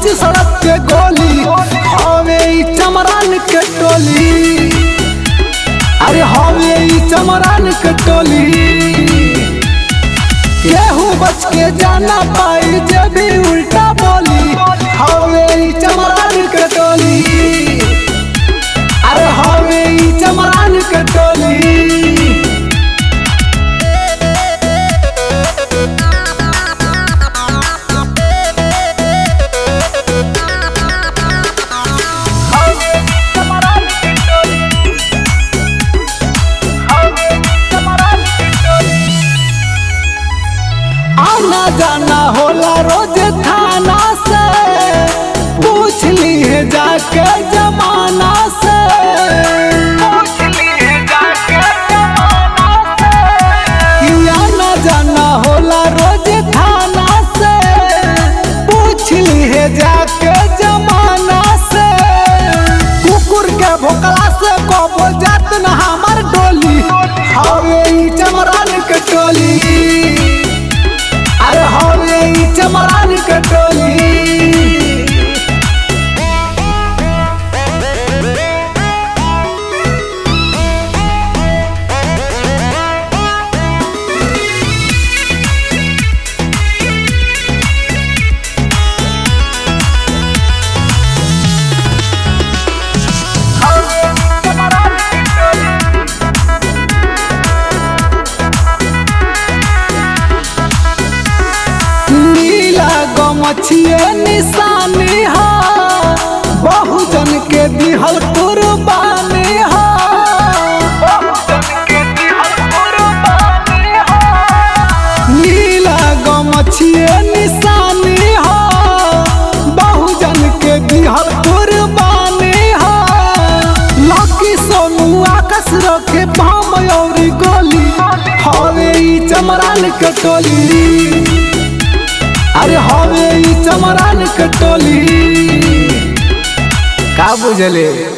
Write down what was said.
बीच सड़क के गोली हवे ई चमरान के टोली अरे हवे ई चमरान के टोली केहू बच के जाना पाई जे भी उल्टा बोली हवे ई चमरान के टोली अरे हवे ई चमरान के टोली आना जाना होला रोज थाना से पूछ ली है जाके जमाना से कि आना जाना होला रोज थाना से पूछ ली है जाके जमाना से कुकुर के भोकला से कबो जात न हमार डोली हवे ई चमरान के टोली अरे हवे ई चमरान के टोली नीला गमछिए निशानी हा बहुजन के दिहल कुर्बानी हा नीला गमछिए निशानी हा बहुजन के दिहल कुर्बानी हा लकी सोनू आकाश रखे पाम और गोली हवे ई चमरान के टोली अरे हवे ई चमरान के टोली का बुझले